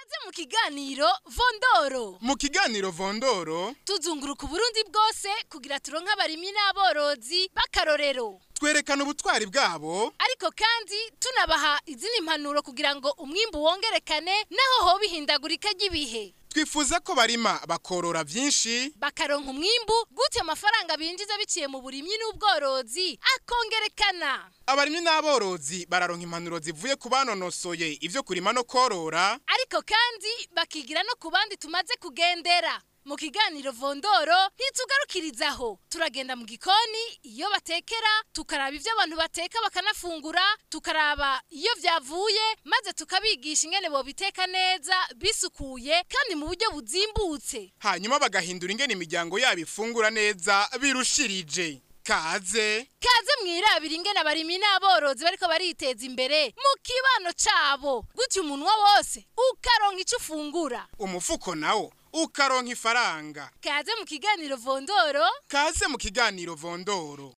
kaze mu kiganiro vondoro mu kiganiro vondoro tuzunguruka uburundi bwose kugira turonke abarimyi n'aborozi b'akarorero twerekana ubutwari bwabo ariko kandi tunabaha izindi mpanuro kugira ngo umwimbu wongerekane naho hoba ihindagurika ry'ibihe twifuza ko barima bakorora byinshi bakaronka umwimbu gutyo amafaranga binjiza biciye mu burimyi n'ubworozi akongerekana abarimyi n'aborozi bararonka impanuro zivuye ku banonosoye ibyo kurima no korora ariko kandi bakigira no ku bandi tumaze kugendera mu kiganiro vondoro ntitugarukirizaho turagenda mu gikoni iyo batekera tukaraba ibyo abantu bateka bakanafungura tukaraba iyo byavuye maze tukabigisha ingene bobiteka neza bisukuye kandi mu buryo buzimbutse hanyuma bagahindura ingene imiryango yabo ifungura neza birushirije kaze kaze mwirabira ingene abarimyi n'aborozi bariko bariteza imbere mu kibano cabo gutyo umunwa wose ukaronka ico ufungura umufuko nawo ukaronka ifaranga kaze mu kiganiro vondoro kaze mu kiganiro vondoro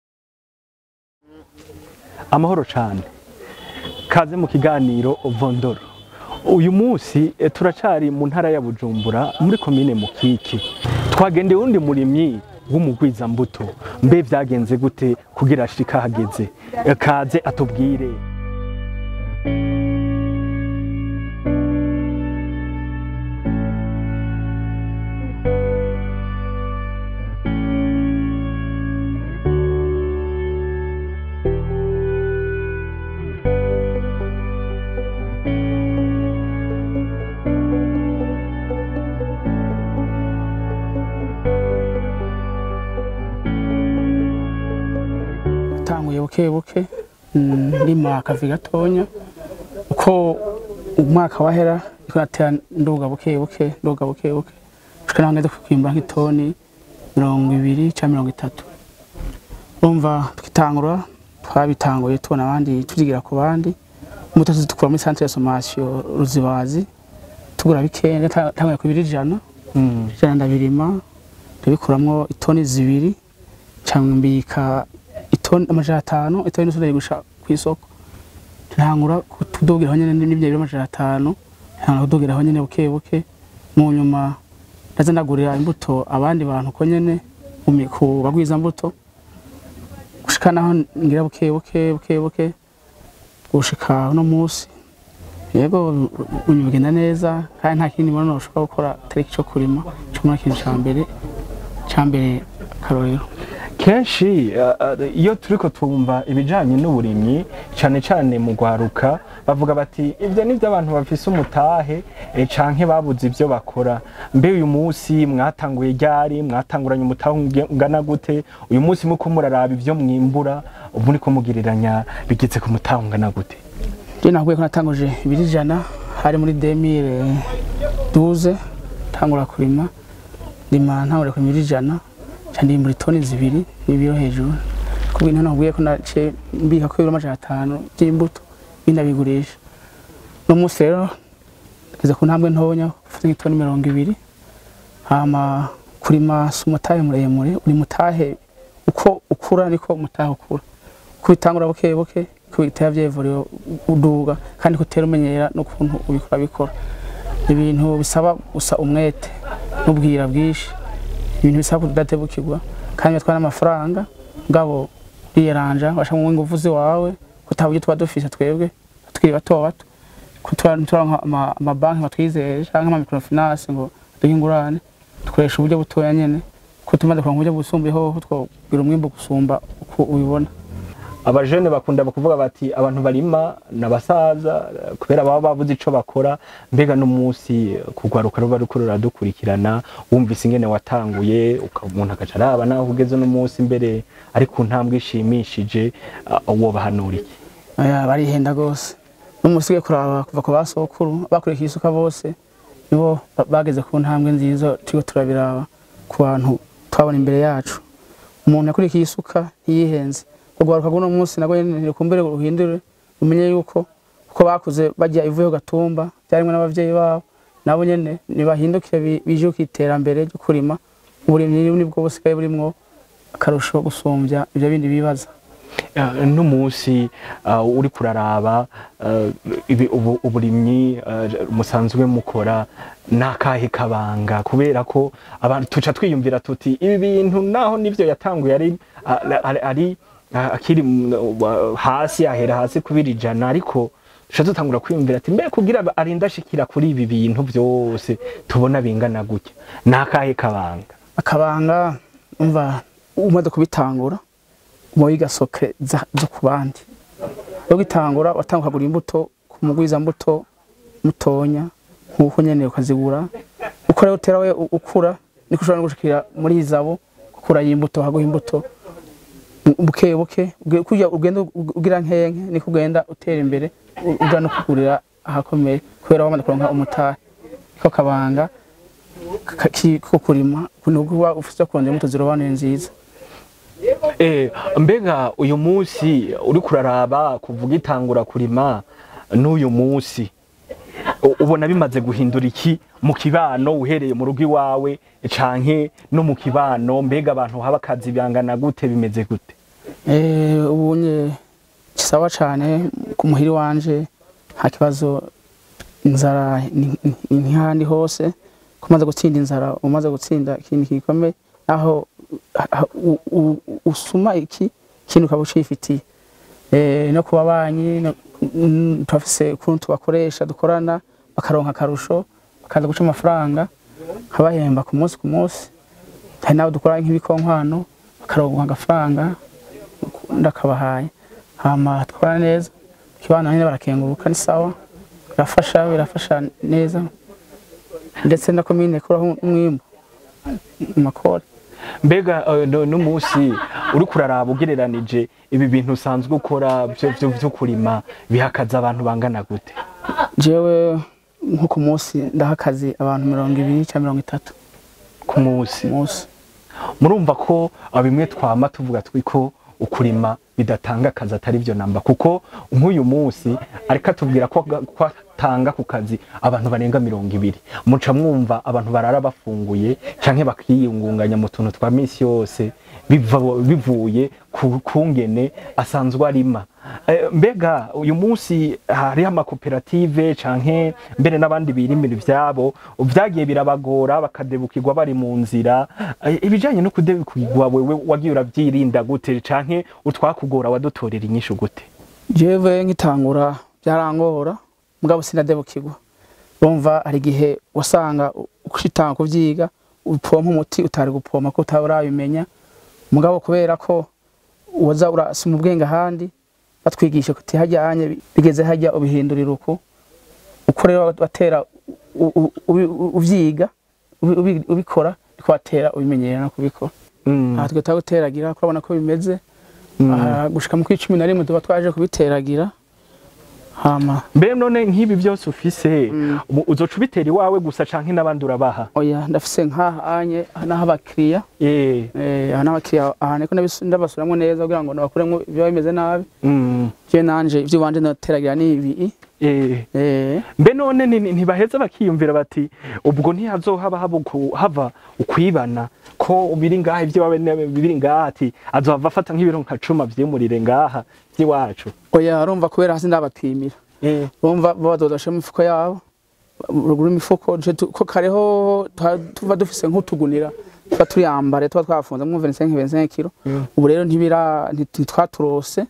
amahoro cyane kaze mu kiganiro vondoro uyu munsi eh, turacari mu ntara ya bujumbura muri komine mukiki twagendeye uwundi murimyi w'umugwizambuto mbe vyagenze gute kugira ashika hageze Eh, kaze atubwire tanguye buke buke mm, ndima akavi gatonya uko umwaka wahera niko natera nduga buke buke nduga buke buke gushika naho ngeze kwimba nk'itoni mirongo ibiri cyangwa mirongo itatu urumva tukitangura twabitanguye tubona abandi tuzigira ku bandi imbuto tukura muri centre de sommation ruzibazi tugura bikeya tanguye ku biri ijana Mm. ijana ndabirima ndabikuramwo itoni zibiri cyangwa mbika itoni amajana atanu itoni n'usundi ndayigusha ku isoko ntangura kudugiraho nyene n'ibyo biro amajana atanu ntangura kudugiraho nyene buke buke mu nyuma ndaza ndagurira imbuto abandi bantu ko nyene mu mi- ku bagwiza mbuto gushika naho ngira buke buke buke buke gushika uno munsi yego ibintu bigenda neza kandi nta kindi mbona ushobora gukora atari icyo kurima cyo muri kintu cya mbere cya mbere akarorero kenshi eh, eh, iyo turiko twumva ibijanye n'uburimyi cane cane mu gwaruka bavuga bati ivyo nivyo abantu bafise umutahe eh, canke babuze ivyo bakora mbe uyu munsi mwatanguye ryari mwatanguranye umutahe unge- ungana gute uyu munsi muko muraraba ivyo mwimbura ubu muriko mugiriranya bigeze ku mutahe ungana gute njye nahuye ko natanguje ibiri ijana hari muri demire duze tangura kurima ndima ntangura kurima ibiri ijana nca ndimbura itoni zibiri n'ibiro hejuru kubwo intono nahuye ko naciye mbika ko ibiro amajana atanu by'imbuto ibindi abigurisha uno munsi rero ngeze ku ntambwe ntonya ufite nk'itoni mirongo ibiri hama kurima si umutahe muremure uri mutahe uko ukura niko umutahe ukura kubitangura buke buke kubitera byevuriwe uduga kandi kutera umenyera n'ukuntu ubikora bikora ibintu bisaba gusa umwete n'ubwira bwinshi ibintu bisaba kudatebukirwa kandi bitwara n'amafaranga ngabo riyeranja washaka ingufu ziwawe kutaba ibyo tuba dufise twebwe tukiri bato bato kuturanka amabanki batwizeye cyangwa amamikrofinance ngo duhe ingurane dukoresha uburyo butoya nyene ko tumaze kuronka uburyo busumbuyeho twobwira umwimbu gusumba uko ubibona abajene bakunda kuvuga bati abantu barima n'abasaza eh, kubera baba babuze ico bakora mbega n'umunsi kugwaruka ruba ruriko ruradukurikirana wumvise ingene watanguye uka- umuntu agaca araba naho ugeze n'umunsi mbere ari ku ntambwe ishimishije ah, wobahanura iki Aya barihenda gose n'umusigaye kuraba kuva ku basokuru bakurikiye isuka bose nibo ba- bageze ku ntambwe nziza turiko turabiraba ku bantu twabona imbere yacu umuntu yakurikiye isuka ntiyihenze urwaruka rw'uno munsi nagwo nyene ntirikumbere ruhindure umenye yuko uko bakuze bajya ivuyeho gatumba byarimwe n'abavyeyi babo nabo nyene nibahindukire bi- bijuke iterambere ryo kurima uburimyi nibwo busigaye burimwo akarusho gusumvya ivyo bindi bibaza Eh, n'umunsi uh, uri kuraraba uh, ibi ubu- uburimyi uh, musanzwe mukora nakahe kabanga kubera ko abantu tuca twiyumvira tuti ibi bintu naho nivyo yatanguye ari ari- ari- ari uh, akiri mm, wa- hasi ahera hasi kubira ijana ariko tuca dutangura kwiyumvira ati mbe kugira arinda ashikira kuri ibi bintu vyose tubona bingana gutya nakahe kabanga akabanga umva umaze kubitangura uba wiga sokre za- zo ku bandi iyo gitangura watanga ukagura imbuto ku mugwiza mbuto mutonya nk'uko nyene ukazigura uko rero utera we u- ukura niko ushobora no gushikira muri izabo gukura y'imbuto haguha imbuto bu- buke buke uge- kurya ugenda ug- ugira nkenke niko ugenda utera imbere u- uja no kugurira ahakomeye kubera wamaze kuronka umutahe ko kabanga ka- ki- ko kurima kuntu kuba ufite kurondera imbuto zirobanuye nziza Eh, mbega uyu munsi uri kuraraba kuvuga itangura kurima n'uyu munsi u- ubona bimaze guhindura iki mu kibano uhereye mu rugo iwawe canke no mu kibano mbega abantu haba akazi bangana gute bimeze gute Eh, ubu nye kisawa cyane ku muhiri wanje nta kibazo inzara ni- ni- ni nk'ahandi hose ko umaze gutsinda inzara umaze gutsinda ikintu gikomeye aho ha- u- u- usuma iki kintu ukaba ucifitiye Eh, no ku babanyi no- mm, turafise ukuntu tubakoresha dukorana bakaronka akarusho bakaza guca amafaranga nkabahemba ku munsi ku munsi hari n'abo dukora nk'ibikonkwano bakaronka agafaranga ndakabahaye hama twara neza kibana nyine barakenguruka ni sawa birafasha birafasha neza ndetse na komine kuraho umwimbu mu makore mbega eh, no- n'umunsi uri kuraraba ugereranije ibi bintu usanzwe ukora vyo- vyo vyo kurima bihakaza abantu bangana gute jewe nko ku munsi ndaha akazi abantu mirongo ibiri cyangwa mirongo itatu ku munsi ku munsi murumva ko ah, bimwe twama tuvuga twiko ukurima bidatanga akazi atari byo namba kuko nk'uyu munsi ariko atubwira ko ga- ko atanga ku kazi abantu barenga mirongo ibiri muca mwumva abantu barara bafunguye canke bakiyungunganya mu tuntu twa misi yose biva- bivuye ku kungene asanzwe arima Eh, mbega uyu munsi hariho amakoperative canke mbere n'abandi birimira ivyabo vyagiye birabagora bakadebukirwa bari mu nzira Eh, ibijanye no kudebukirwa wewe wagiye uravyirinda gute canke utwakugora wadutorera inyishu gute jewe nkitangura byarangora mugabo sinadebukirwa urumva hari igihe wasanga ushitanga kuvyiga upompa umuti utari gupompa ko utaba urabimenya mugabo kubera ko waza urasoma ubwenge ahandi batwigisha kuti hajyanye bigeze hajya ubihindurira uku uko rero watera u- u- ubi- u- uvyiga ubi- ubi- ubikora niko watera ubimenyera no kubikora Mm, aha twe guteragira kurabona ko bimeze mm. aha gushika mu kw'icumi na rimwe tuba twaje kubiteragira hama mbe none nk'ibi byose ufise Mm. ubu uzoca ubitera iwawe gusa canke n'abandi urabaha oya ndafise nk'aha anye naho abakiriya Eh, eh, aha n'abakiriya aha niko ndabisu- ndabasuramwo neza kugira ngo nabakuremwo ibyo bimeze nabi mm, je nanje ivyo wanje noteragira ni ibi eh. eh, mbe none ni- ni- ntibaheza bakiyumvira bati ubwo ntihazohaba haba uku- hava ukwibana ko biri ngaha ivyo wawe ne- biri ngaha ati azohava afata nk'ibiro nka cuma vyimurire ngaha vy'iwacu oya urumva kubera hasi ndabapimira Eh, urumva bo bazodosha mu mifuko yabo ruguru imifuko je tu- ko kareho tuha- tuva dufise nk'utugunira tuba turiyambare tuba twafunze mu 25 25 kilo Mm. ubu rero ntibira ntitwaturose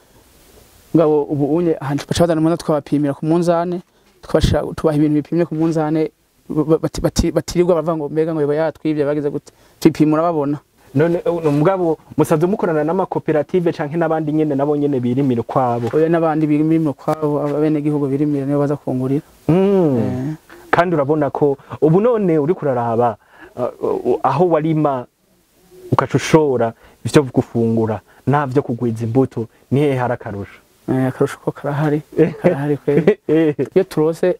ngabo ubu unye ahantu baca bazana umuntu twabapimira ku munzane tukabashira tubaha ibintu bipimye ku munzane ba- bati- bati- batirirwa baravuga ngo mbega ngo biba yatwivye bagize gute tupima urababona none uh, mugabo musanze mukorana n'amakoperative canke n'abandi nyene nabo nyene birimira ukwabo oya n'abandi birimira kwabo abene gihugu birimira nibo baza kungurira Mm. Eh. kandi urabona ko ubu none uri kuraraba uh, uh, aho warima ugaca ushora ivyo gufungura navyo kugwiza imbuto nihehe hari akarusho Eh, akarusho ko karahari karahari kweli Eh, iyo turose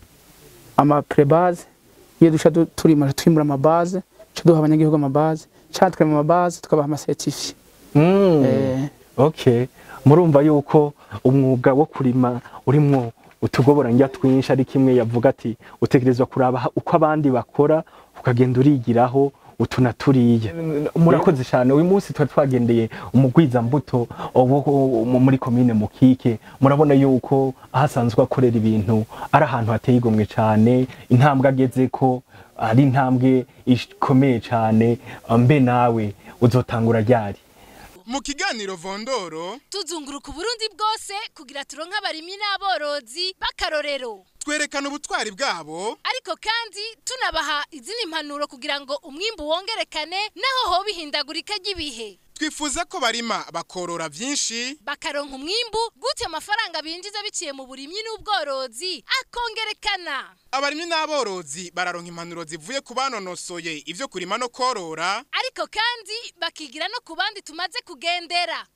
ama prebaze iyo duca du- turima twimbura amabaze ca duha abanyagihugu amabaze ca tukarima amabaze tukabaha amasertifiye mm. Eh, okay murumva yuko umwuga wo kurima urimwo utugobora njya twinshi ari kimwe yavuga ati utegerezwa kuraba ha- uko abandi bakora ukagenda urigiraho utu na turiya murakoze cyane uyu munsi tuba twagendeye umugwizambuto wo mu- muri komine mukike murabona yuko ahasanzwe akorera ibintu ari ahantu hateye igomwe cyane intambwe ageze ko ari intambwe ikomeye cyane mbe nawe uzotangura ryari mu kiganiro vondoro tuzunguruka uburundi bwose kugira turonke abarimyi n'aborozi b'akarorero twerekana ubutwari bwabo ariko kandi tunabaha izindi impanuro kugira ngo umwimbu wongerekane naho hoba ihindagurika ry'ibihe twifuza ko barima bakorora byinshi bakaronka umwimbu gutyo amafaranga binjiza biciye mu burimyi n'ubworozi akongerekana abarimyi n'aborozi bararonka impanuro zivuye ku banonosoye ivyo kurima no korora ariko kandi bakigira no ku bandi tumaze kugendera